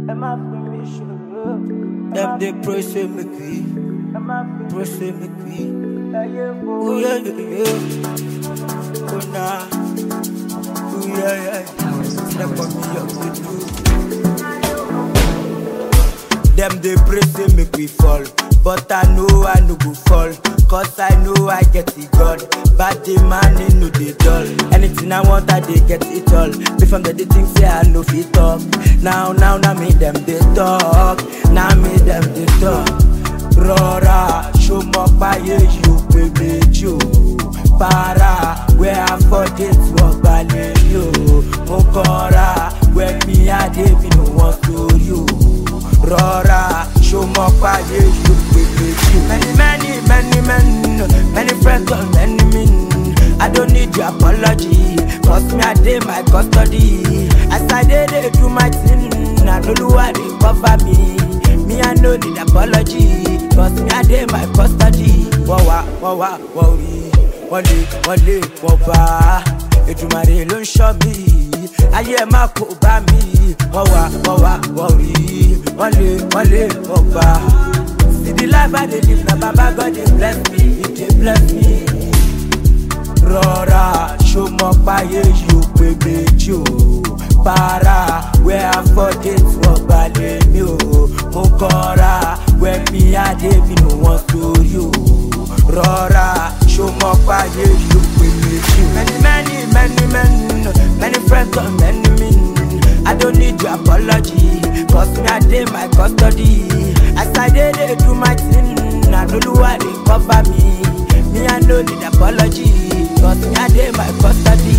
Them they pray say make we, pray say make we. Ooh yeah yeah yeah. Oh nah. Ooh yeah yeah. Step on me up with you. Them they pray say make we fall, but I know I no go fall. Cause I know I get it God. But the man in no they dull. Anything I want, I they get it all. Before the thing say I no fit talk. Now, now, now me them they talk. Now me them they talk. Rọra, show my fire, you baby, you. Para, where I forget what balẹ̀ yo. Mo kọ́ra, where me I dey be no want to you. Rọra, show my fire, you baby, you. Many, many, many men, many friends and many men. I don't need your apology, cause me I dey my custody. As I dey dey do my thing, I know the why they cover me. Me I no need apology, cause me I dey my custody. Wọ́n wá, wọ́n wá, wọ́n rí, wọ́n lé, wọ́n lé, wọ́n bá. Èdùmàrè ló ń ṣọ́ mi, ayé ẹ̀ má kó bá mi. Wọ́n wá, wọ́n wá, wọ́n rí, wọ́n lé, wọ́n lé, wọ́n bá. See the life I dey live na Baba God dey bless me, He dey bless me. Rọra, ṣó mọ páyé yóò pé méjì o. Para, where I forget wọ́n balẹ̀ mi o. Mo kọ́ra, where me I dey be no one story o. Rọra, ṣó mọ páyé yóò pé méjì o. Many many many men, many friends and many men. I don't need your apology, cause me I dey my custody. As I dey dey do my thing, na Olúwa dey cover me. Me I no need apology, cause me I dey my custody.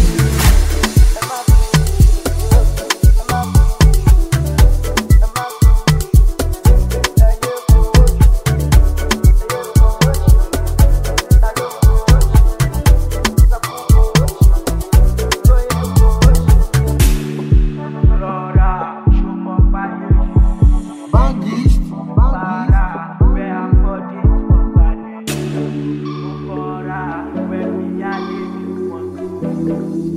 Rọra, ṣó mọ páyé yóò Bandist, bandist. para, where I forget wọ́n balẹ̀. Mo kọ́ra, where me I dey be no one story.